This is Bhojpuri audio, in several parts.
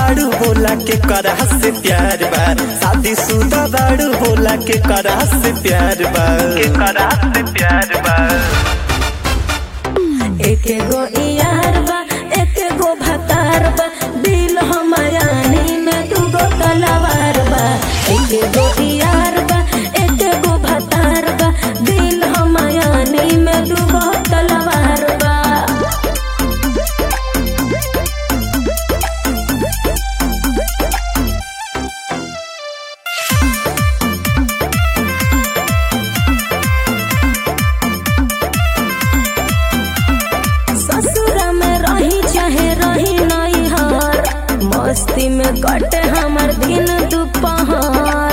बाड़ू बोला के करा से प्यार बा शादी शुदा बाड़ू बोला के करा से प्यार बा के करा से प्यार बा एके गो यार बा एके गो भतार बा दिल हमायानी में दूगो तलवार बा एके गो यार बा एके गो भतार बा दिल हमायानी में दूगो तलवार बा ससुरा में रही चाहे रही नहीं हार मस्ती में कटे हमर दिन दोपहर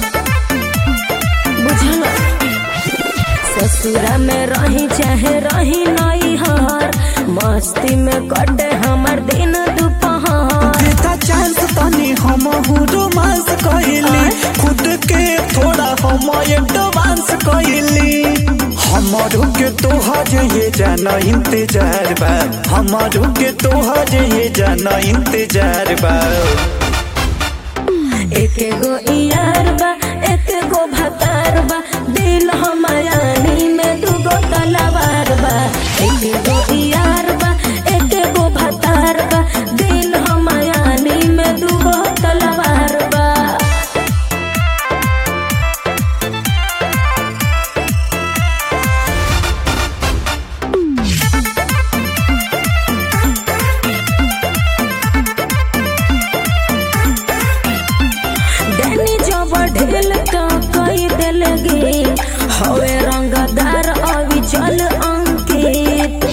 बुझल ससुरा में रही चाहे रही नहीं हार मस्ती में कटे हमर दिन दोपहर देता चांस तनी हम रोमांस कइली खुद के थोड़ा हम एडवांस कइली हमारो के तोहर ये जाना इंतजार बा हमारो के तोहर ये जाना इंतजार बा एके गो यार बा एके गो भतार बा दिल हमायानी में दूगो तलवार बा एके गो यार बा एके गो भतार बा दिल हमायानी में दूगो तलवार बा डैनी जब ढेल तो कई दिल गे हवे रंगदार अभी चल अंकित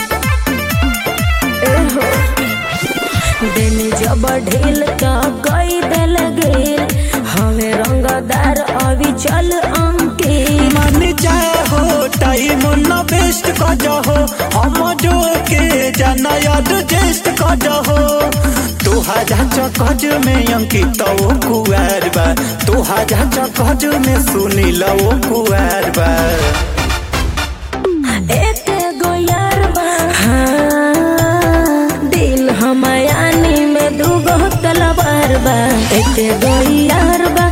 एहो डैनी जब ढेल तो कई दिल गे हवे रंगदार अभी चल अंकित मान जाए हो टाइम न वेस्ट कर जाओ हम जो के जाना याद जेस्ट कर जाओ तोहा जा कज में अंकित ओ कुआर बा तोहा जा कज में सुनील ओ कुआर बा एक गो यार बा हाँ, दिल हमायानी में दूगो तलवार बा एक गो यार बा